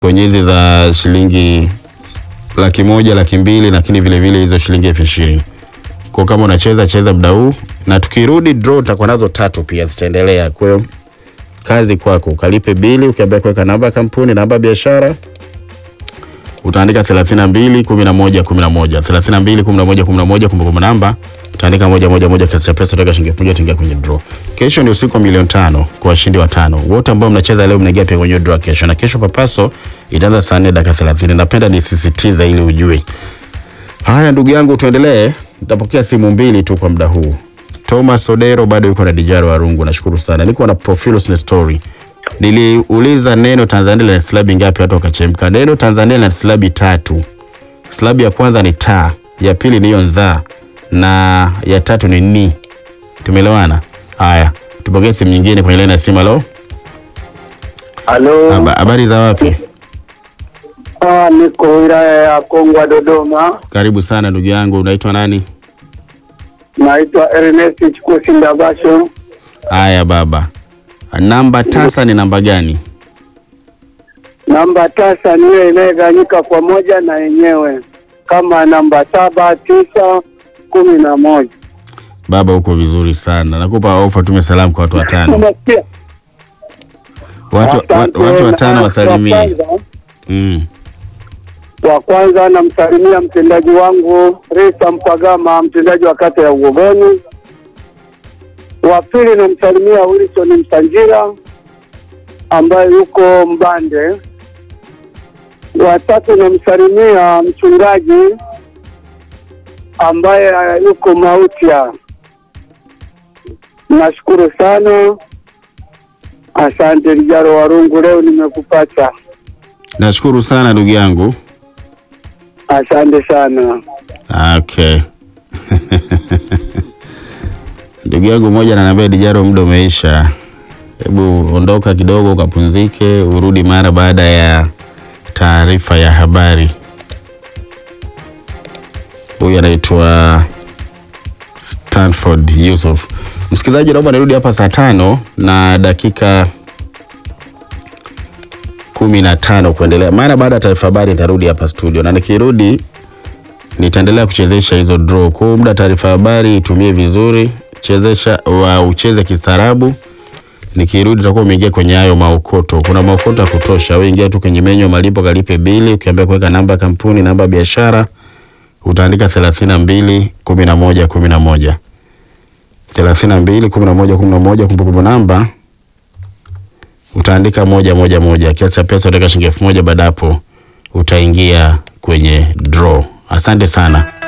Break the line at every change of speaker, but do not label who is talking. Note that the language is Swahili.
kwenye hizi za shilingi laki moja laki mbili lakini vile vile hizo shilingi elfu ishirini kwa kama unacheza cheza muda huu, na tukirudi draw utakuwa nazo tatu pia zitaendelea. Kwa hiyo kazi kwako, ukalipe bili, ukiambia kuweka namba ya kampuni, namba ya biashara utaandika 32 11 11 32 11 11 kumbukumbu namba utaandika moja moja moja, kiasi cha pesa utaweka shilingi elfu moja utaingia kwenye draw. Kesho ni usiku wa milioni tano kwa washindi watano wote ambao mnacheza leo, mnaingia pia kwenye draw kesho, na kesho papaso itaanza saa 4 dakika 30. Napenda nisisitiza ili ujue. Haya ndugu yangu, tuendelee. Nitapokea simu mbili tu kwa muda huu. Thomas Odero bado yuko na Dijaro Warungu, nashukuru sana. Niko na Profilus na story. Niliuliza neno Tanzania lina silabi ngapi, watu wakachemka. Neno Tanzania lina silabi tatu. Silabi ya kwanza ni ta, ya pili ni hiyo nza na ya tatu ni ni. Tumeelewana? Haya, tupokee simu nyingine kwenye laini ya simu. Halo,
Halo,
Haba- habari za wapi?
ah, niko wilaya ya Kongwa Dodoma.
Karibu sana ndugu yangu, unaitwa nani?
Naitwa Ernest Chikusi Ndabasho.
Haya baba, namba tasa ni namba gani?
Namba tasa niyo inayogawanyika kwa moja na yenyewe kama namba saba, tisa, kumi na moja.
Baba, uko vizuri sana. Nakupa ofa, tume salamu kwa watu watano.
Unasikia?
Watu,
Asante.
watu, watu watano
Na
wasalimie.
wa kwanza-
Mm.
Wa kwanza namsalimia mtendaji wangu Risa Mpagama, mtendaji wa kata ya Ugogoni. Wa pili namsalimia Wilson Msanjira ambaye yuko Mbande. Wa tatu namsalimia mchungaji ambaye yuko Mautia. Nashukuru sana, asante Lijaro Warungu, leo nimekupata.
Nashukuru sana ndugu yangu.
Asante sana.
Okay. Ndugu yangu mmoja ananiambia Dijaro, muda umeisha, hebu ondoka kidogo ukapumzike, urudi mara baada ya taarifa ya habari. Huyu anaitwa Stanford Yusuf. Msikilizaji, naomba nirudi hapa saa tano na dakika kumi na tano kuendelea. Mara baada ya taarifa habari nitarudi hapa studio, na nikirudi nitaendelea kuchezesha hizo draw. Kwa hiyo muda taarifa habari itumie vizuri, chezesha wa ucheze kistaarabu. Nikirudi utakuwa umeingia kwenye hayo maokoto. Kuna maokoto ya kutosha. Wewe ingia tu kwenye menyu ya malipo, kalipe bili, ukiambia kuweka namba ya kampuni, namba ya biashara, utaandika 32 11 11 32 11 11, kumbukumbu namba utaandika moja moja moja, kiasi cha pesa utaweka shilingi elfu moja. Baada hapo utaingia kwenye draw. Asante sana.